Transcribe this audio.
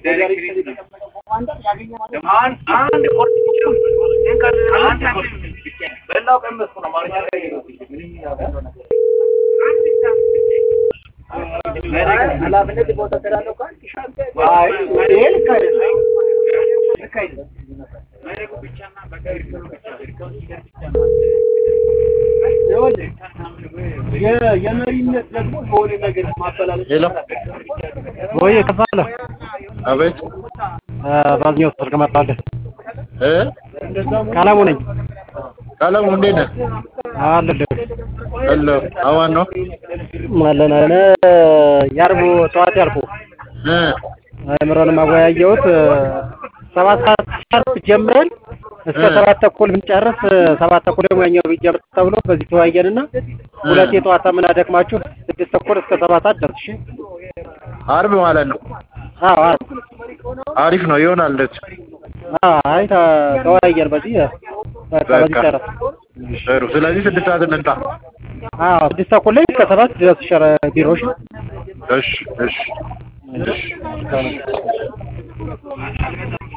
የመሪነት ደግሞ የሆነ ነገር ማፈላለግ ሄሎ ወይ ከፋለ አቤት ባዝኛው ስልክ መጣልህ። እ ቀለሙ ነኝ ቀለሙ እንዴት ነህ? አለልህ ሄሎ አማን ነው አለን አለ ያርቡ ጠዋት ያልኩ እ አእምሮን ማወያየሁት ሰባት ሰዓት ጀምረን እስከ ሰባት ተኩል ብንጨርስ ሰባት ተኩል ደግሞ ያኛው ቢጀምር ተብሎ በዚህ ተወያየንና ሁለት የጠዋት ምን አደክማችሁ ስድስት ተኩል እስከ ሰባት ሰዓት ደርስ። እሺ አርብ ማለት ነው። አዎ አዎ አሪፍ ነው ይሆናል። እንደዚህ አዎ አይ ተ- ተወያየን በዚህ በቃ በዚህ በቃ ጨረስ። ጥሩ። ስለዚህ ስድስት ሰዓት እንምጣ። አዎ ስድስት ተኩል ላይ እስከ ሰባት ድረስ ሸረ ቢሮሽ እሺ እሺ እሺ